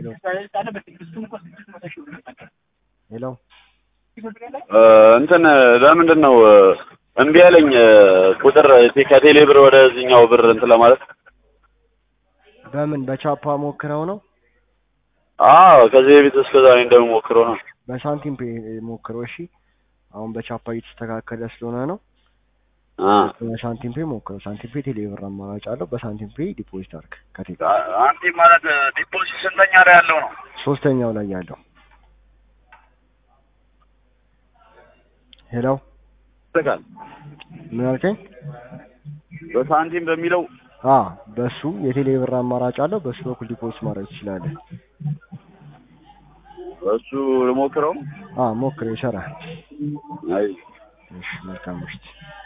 ሄሎ እንትን ለምንድን ነው እምቢ ያለኝ ቁጥር ከቴሌ ብር ወደዚህኛው ብር እንትን ለማለት? በምን በቻፓ ሞክረው ነው? አዎ ከዚህ በፊት እስከ ዛሬ እንደምሞክረው ነው። በሳንቲም ፔ ሞክረው። እሺ አሁን በቻፓ እየተስተካከለ ስለሆነ ነው። አ በሳንቲም ፔ ሞክረው። ሳንቲም ፔ ቴሌ ብር አማራጭ አለው። በሳንቲም ፔ ዲፖዚት አድርግ ከቴሌ አንቲ ማለት ዲፖዚት ስንተኛ ላይ ያለው ነው? ሶስተኛው ላይ ያለው ሄሎ ይጠቃል ምን አልከኝ? በሳንቲም በሚለው አ በሱ የቴሌ ብር አማራጭ አለው። በሱ በኩል ዲፖዚት ማድረግ ትችላለህ። እሱ ልሞክረው። አ ሞክረው፣ ይሰራል። አይ እሺ መልካም ምሽት።